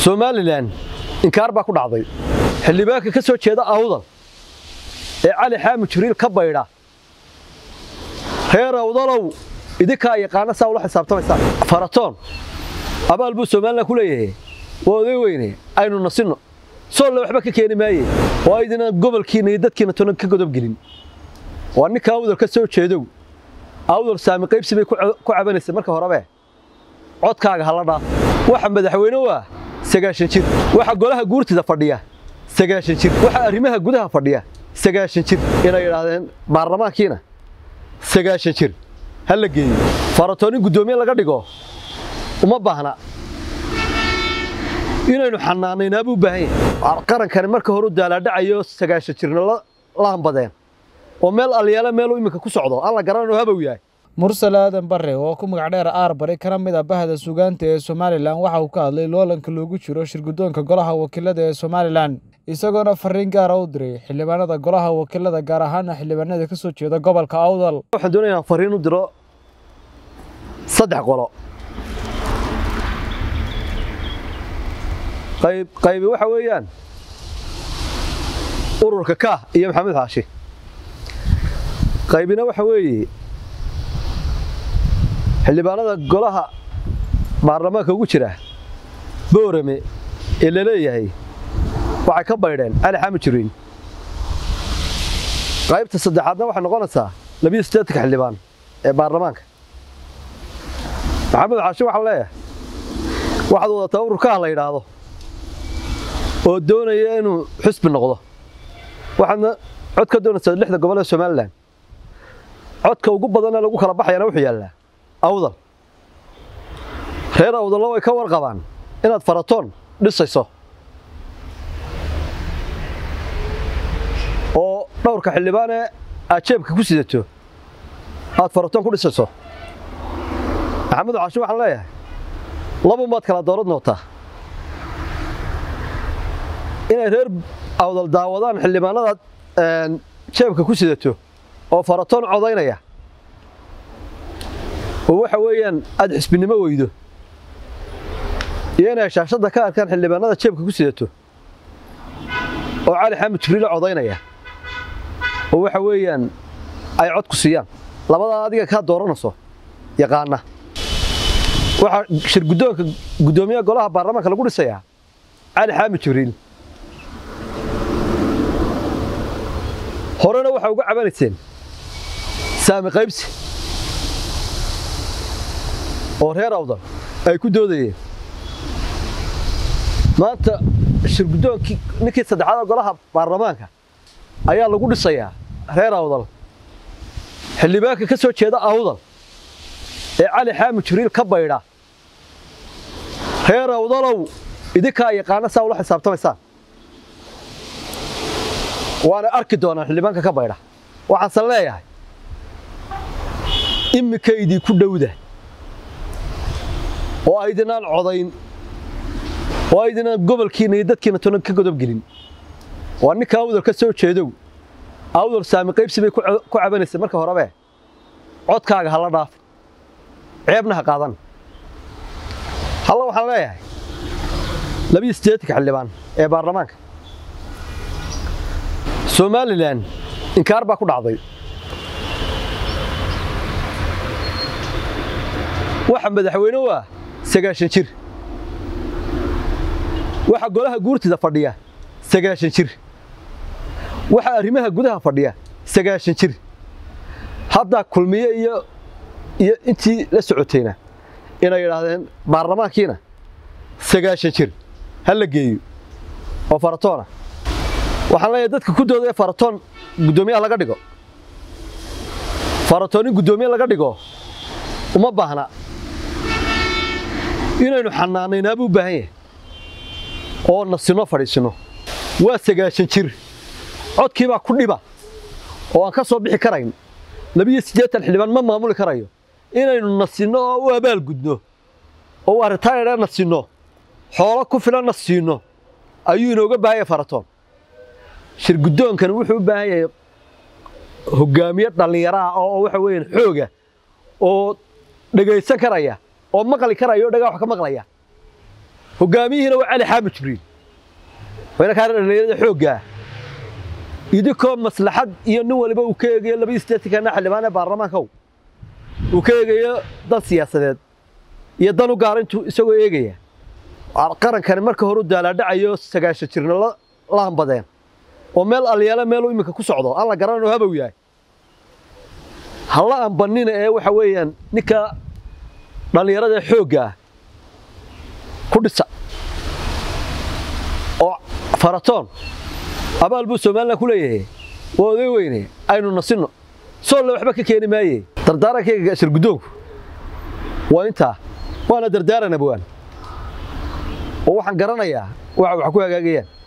somalilan inkaar baa ku dhacday xildhibaanka ka soo jeeda awdal ee cali xaamud jibriil ka baydha reer awdalow idinkaa yaqaana saa ula xisaabtamaysaan faratoon abaal buu somalilan ku leeyahay waa oday weyne aynu nasinno soolle waxba ka keeni maaye oo aydinaan gobolkiina iyo dadkiina tonan ka godobgelin waa ninka awdal ka soo jeedow awdal saami qaybsi bay ku cabanaysay marka horebe codkaaga hala dhaaf waxa madaxweyne waa sagaashan jir waxa golaha guurtida fadhiya sagaashan jir waxa arrimaha gudaha fadhiya sagaashan jir inay yidhaahdeen baarlamaankiina sagaashan jir ha la geeyo faratoonin guddoomiye laga dhigo uma baahna inaynu xanaanaynaa buu baahan yahay qarankani marka hore u daalaadhacayo sagaashan jirna la hambadeen oo meel alyaala meeluu iminka ku socdo aan la garanayno habow yahay mursal aadan bare oo ku magac dheer aar bari kana mid ah bahda suugaanta ee somalilan waxa uu ka hadlay loolanka loogu jiro shirguddoonka golaha wakiilada ee somalilan isagoona fariin gaara u diray xildhibaanada golaha wakiilada gaar ahaana xildhibaanada ka soo jeeda gobolka awdal waxaan doonaya inaan fariin u diro saddex qolo qayb qaybi waxa weeyaan ururka kaah iyo maxamed xaashi qaybina waxa weeye xildhibaanada golaha baarlamaanka ugu jira boorame ee la leeyahay waxay ka baydheen cali xaamud jiriin qaybta saddexaadna waxay noqonaysaa labiyo siddeetanka xildhibaan ee baarlamaanka maxamed xaashi waxaa leeyahay waxaad wadataa ururkaha la yidhaahdo oo doonaya inuu xusbi noqdo waxaadna cod ka doonaysaa lixda gobol ee somalilan codka ugu badanee lagu kala baxayana wuxuu yaallaa awdal reer awdallo way ka warqabaan inaad faratoon dhisayso oo dhowrka xildhibaanee aad jeebka ku sidato aad faratoon ku dhisayso maxamed caashi waxaan leeyahay labumaad kala doorad noqotaa inay reer awdal daawadaan xildhibaanadaad jeebka ku sidato oo faratoon codaynaya oo waxa weeyaan aad xisbinimo weydo iyo inay shaashadda ka arkaan xildhibaanada jeebka ku sidato oo cali xaamud jibriila codaynaya oo waxa weeyaan ay cod ku siiyaan labadaa adiga kaa dooranayso yaqaana waxaa shirguddoonka guddoomiyaha golaha baarlamaanka lagu dhisayaa cali xaamud jibriil horena waxaa uga cabanayseen saami qaybsi oo reer awdal ay ku doodayeen maanta shirguddoonkii ninkii saddexaad golaha baarlamaanka ayaa lagu dhisayaa reer awdal xildhibaanka ka soo jeeda awdal ee cali xaamud jibriil ka baydha reer awdalow idinkaa yaqaana saa ula xisaabtamaysaan waana arki doonaan xildhibaanka ka baydha waxaanse leeyahay imikaydii ku dhowda oo aydinaan codayn oo aydinaan gobolkiina iyo dadkiina tonan ka godobgelin waa ninka awdal ka soo jeedow awdal saami qaybsi bay ku cabanaysay marka horebe codkaaga hala dhaaf ceebna ha qaadan halla waxaan leeyahay labiyo siddeetanka xildhibaan ee baarlamaanka somalilan inkaar baa ku dhacday waxa madaxweyne waa sagaashan jir waxa golaha guurtida fadhiya sagaashan jir waxa arrimaha gudaha fadhiya sagaashan jir haddaa kulmiye iyo iyo intii la socotayna inay yidhaahdeen baarlamaankiina sagaashan jir ha la geeyo oo faratoona waxaan leeyahay dadka ku dooda ee faratoon guddoomiyaha laga dhigo faratoonin guddoomiye laga dhigo uma baahna inaynu xanaanaynaa buu baahan yahay oo nasinno fadhiisinno waa sagaashan jir codkiibaa ku dhiba oo aan ka soo bixi karayn labiyo siddeetan xildhibaan ma maamuli karayo inaynu nasinno oo u abaalgudno oo waa ritaayadhe nasinno xoolo ku filanna siinno ayuu inooga baahan yahay faratoon shirguddoonkani wuxuu u baahan yahay hoggaamiye dhallinyaraha oo waxa weeyaan xooga oo dhegaysan karaya oo maqli karaya oo dhagaa wax ka maqlaya hogaamiyihiina waa cali xaamid jibriil wayna kaa dhalinyarada xooggaa idinkoo maslaxad iyo nin waliba uu ka eegayo laba isteetikana xildhibaan ee baarlamaanka uu ka eegayo dan siyaasadeed iyo dan u gaara intuu isagoo eegaya qarankani marka hore u daalaadhacayo sagaashan jirna la hambadeen oo meel alyaala meeluu iminka ku socdo aan la garanayno habow yahay hala ambanina ee waxa weeyaan ninka dhallinyarada xoogga ah ku dhisa oo faratoon abaal buu somalilan ku leeyahay waa oday weyne aynu nasinno soolle waxba ka keeni maaye dardaarankayga shir guddoonku waa intaa waana dardaaran abwaan oo waxaan garanayaa waxa wax ku hagaagayaan